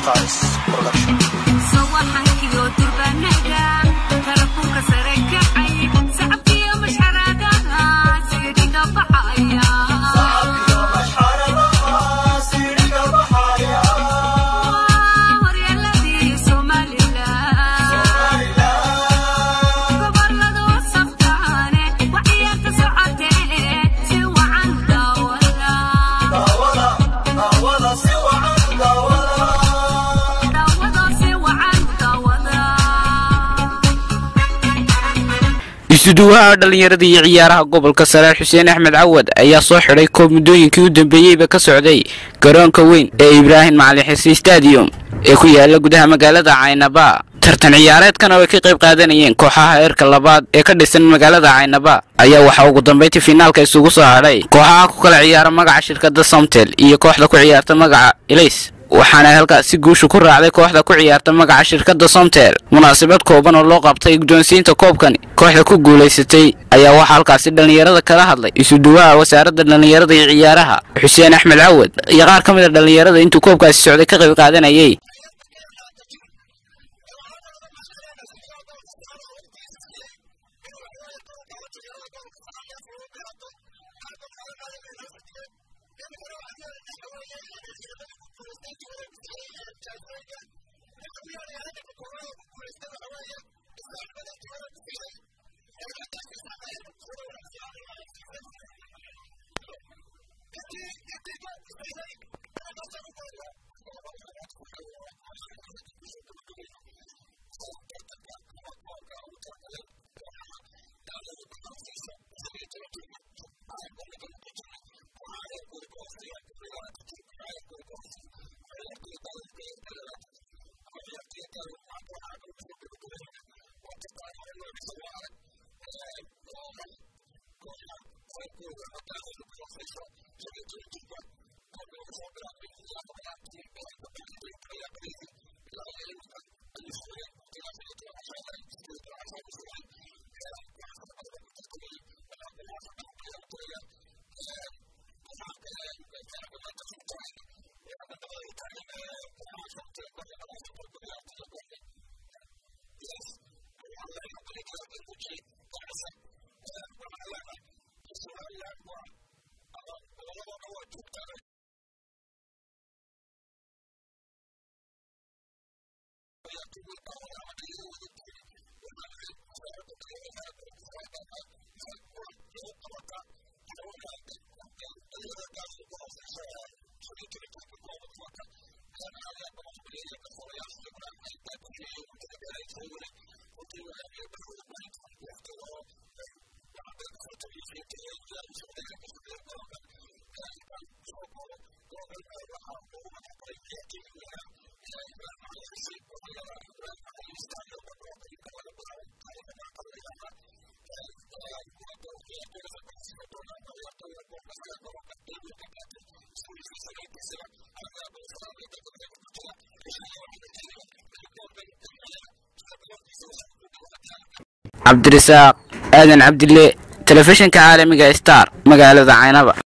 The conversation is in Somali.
Stars Production. isuduwaha dhallinyarada iyo ciyaaraha gobolka saraar xuseen axmed cawad ayaa soo xidhay koob muddooyinkii u dambeeyeyba ka socday garoonka weyn ee ibraahim macalin xise stadium ee ku yaala gudaha magaalada caynaba tartan ciyaareedkan oo ay ka qayb qaadanayeen kooxaha heerka labaad ee ka dhisan magaalada caynaba ayaa waxaa ugu dambayntii finaalka isugu soo hadhay kooxaha ku kala ciyaara magaca shirkadda somtel iyo kooxda ku ciyaarta magaca elays waxaana halkaasi guusha ku raacday kooxda ku ciyaarta magaca shirkadda somtel munaasabad kooban oo loo qabtay guddoonsiinta koobkani kooxda ku guulaysatay ayaa waxaa halkaasi dhallinyarada kala hadlay isuduwaha wasaaradda dhallinyarada iyo ciyaaraha xuseen axmed cawad iyo qaar ka mid a dhallinyarada intuu koobkaasi socday ka qayb qaadanayay cabdirasaaq aadan cabdille telefishinka caalamiga star magaalada caynaba